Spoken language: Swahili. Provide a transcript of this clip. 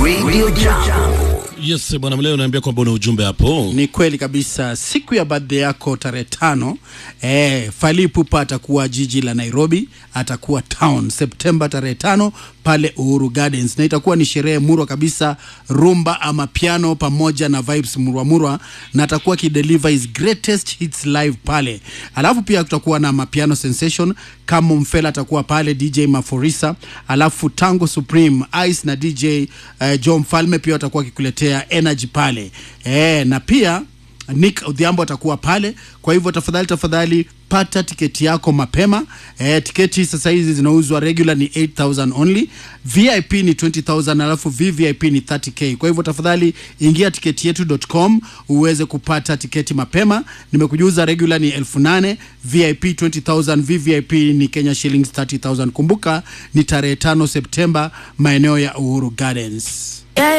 Radio Jambo. Yes, bwana Mleo, naambia kwamba una ujumbe hapo. Ni kweli kabisa. Siku ya birthday yako tarehe tano, eh, Fally Ipupa atakuwa jiji la Nairobi, atakuwa town Septemba tarehe tano pale Uhuru Gardens, na itakuwa ni sherehe murwa kabisa, rumba ama piano pamoja na vibes murwa murwa, na atakuwa akideliver his greatest hits live pale. Alafu pia tutakuwa na mapiano sensation kama Mfela atakuwa pale, DJ Maforisa, alafu Tango Supreme Ice na DJ uh, Joe Mfalme pia watakuwa wakikuletea energy pale eh, na pia Nick Odhiambo atakuwa pale. Kwa hivyo tafadhali tafadhali pata tiketi yako mapema. Eh, tiketi sasa hizi zinauzwa regular ni 8000 only, VIP ni 20000 alafu VVIP ni 30k. Kwa hivyo tafadhali ingia tiketi yetu.com uweze kupata tiketi mapema. Nimekujuza regular ni 8000, VIP 20000, VVIP ni Kenya shillings 30000. Kumbuka ni tarehe 5 Septemba maeneo ya Uhuru Gardens.